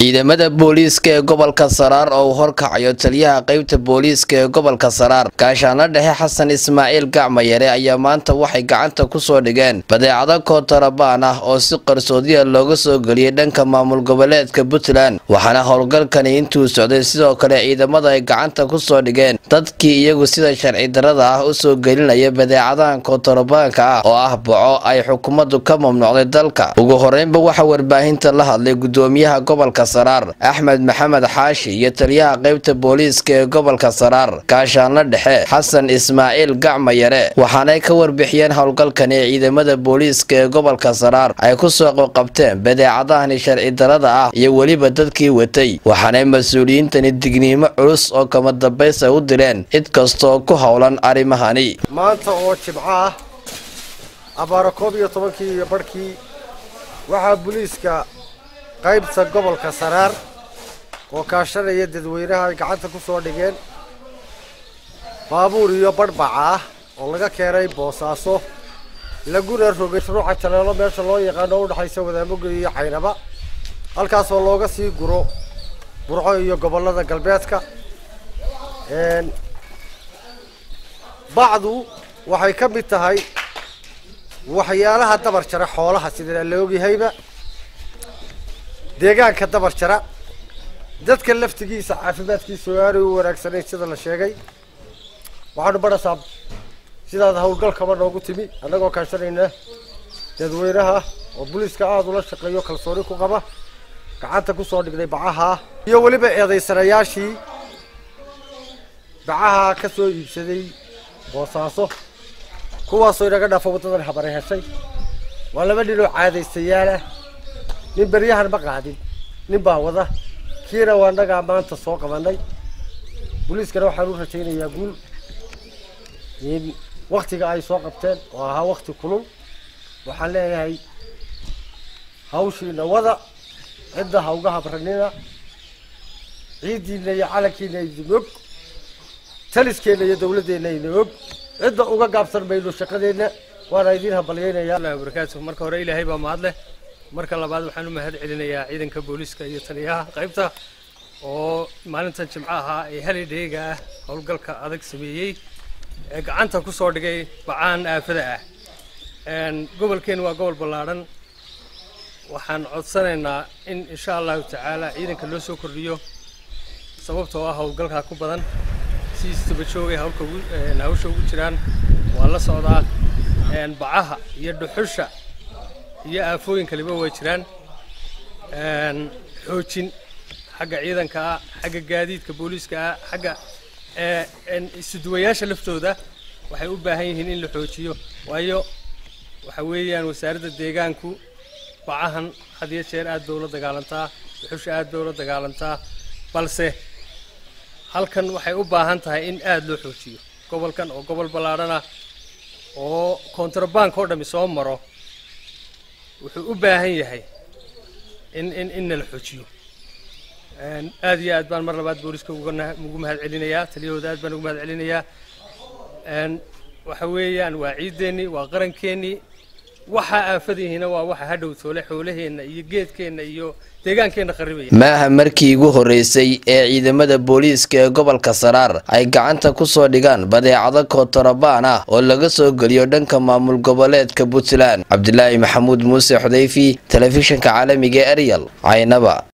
ciidamada booliiska ee gobolka saraar oo uu horkacayo taliyaha qeybta booliiska ee gobolka saraar gaashaanla dhexe xasan ismaaciil gacmayare ayaa maanta waxay gacanta ku soo dhigeen badeecado kootarabaan ah oo si qarsoodiya looga soo geliyey dhanka maamul goboleedka puntland waxaana howlgalkani intuu socday sidoo kale ciidamada ay gacanta ku soo dhigeen dadkii iyagu sida sharci darada ah u soo gelinaya badeecadahan kootarabaanka ah oo ah boco ay xukuumaddu ka mamnuucday dalka ugu horeynba waxaa warbaahinta la hadlay gudoomiyaha gobolka saraar axmed maxamed xaashi iyo taliyaha qeybta booliiska ee gobolka saraar gaashaanla dhexe xasan ismaaciil gacmayare waxaanay ka warbixiyeen howlgalkan ee ciidamada booliiska ee gobolka saraar ay ku soo qabqabteen badeecadahani sharci darada ah iyo weliba dadkii watay waxaanay mas-uuliyiintani digniimo culus oo kama dambaysa u direen cid kastaoo ku howlan arrimahani maanta oo jimco ah abaaro koob iyo tobankii iyo barhkii waxaa booliiska qaybta gobolka saraar oo kaashanaya dadweynaha ay gacanta ku soo dhigeen baabuur iyo badhbaca ah oo laga keenay boosaaso laguna rogay ruuxa taleelo meesha loo yaqaano o udhexaysa wadaamogel iyo caynaba halkaasoo looga sii guro burco iyo gobollada galbeedka bacdu waxay ka mid tahay waxyaalaha dabar jara xoolaha sida la ogyahayba deegaanka dabar jara dadka laftigiisa caafimaadkiisa oo aanay u wanaagsanayn sida la sheegay waxaanu badhasaa sidaad howlgalkaba noogu timi annagoo kaashanayna dadweynaha oo booliiska aada ula shaqeeyo kalsooni ku qaba gacanta kusoo dhignay bacaha iyo weliba eedaysanayaashii bacaha ka soo iibsaday boosaaso kuwaasoo inaga dhaafo waddadan habare heshay waa laba nin oo caadaystayaal ah nin beryahan ma qaadin nin baa wada kiina waa nagaa maanta soo qabanay booliiskana waxaan u rajaynayaa guul in waktiga ay soo qabteen oo ahaa wakti kulul waxaan leeyahay hawshiina wada cidda ha uga habranina ciiddiina iyo calankiina idin og taliskeenna iyo dawladdeenna idin og cidda uga gaabsan mayno shaqadeenna waana idiin hambalyeynayaa barakaatu marka hore ilaahay baa mahad leh marka labaad waxaan u mahad celinayaa ciidanka booliiska iyo taliyaha qaybta oo maalintan jimco ahaa ee halidheega ah howlgalka adag sameeyey ee gacanta ku soo dhigay bacaan aafada ah gobolkeen waa gobol ballaadhan waxaan codsanaynaa in insha allahu tacaala ciidanka loo soo kordhiyo sababtoo ah howlgalkaa ku badan si istabajooga hawlka hawsha ugu jiraan waa la socdaa bacaha iyo dhuxusha iyo aafooyin kaliba way jiraan xoojin xagga ciidanka ah xagga gaadiidka booliiska ah xagga isuduwayaasha laftooda waxay u baahan yihiin in la xoojiyo waayo waxa weeyaan wasaaradda deegaanku bacahan had iyo jeer aad bay ula dagaalantaa dhuxusha aad bay ula dagaalantaa balse halkan waxay u baahan tahay in aada loo xoojiyo gobolkan oo gobol ballaadhana oo kontrabank oo dhami soo maro wuxuu u baahan yahay in in in nala xoojiyo aada iyo aad baan mar labaad booliska ugu mahad celinayaa taliyahooda aad baan ugu mahad celinayaa waxa weeyaan waa ciideennii waa qarankeenii waxa aafadihiina waa waxa hadhow toole xoolaheenna iyo geedkeenna iyo deegaankeenna qarribaya ma aha markii ugu horreysay ee ciidamada booliiska ee gobolka saraar ay gacanta ku soo dhigaan badeecado kootarabaan ah oo laga soo geliyo dhanka maamul goboleedka puntland cabdilaahi maxamuud muuse xudayfi telefishinka caalamiga ee eryal caynaba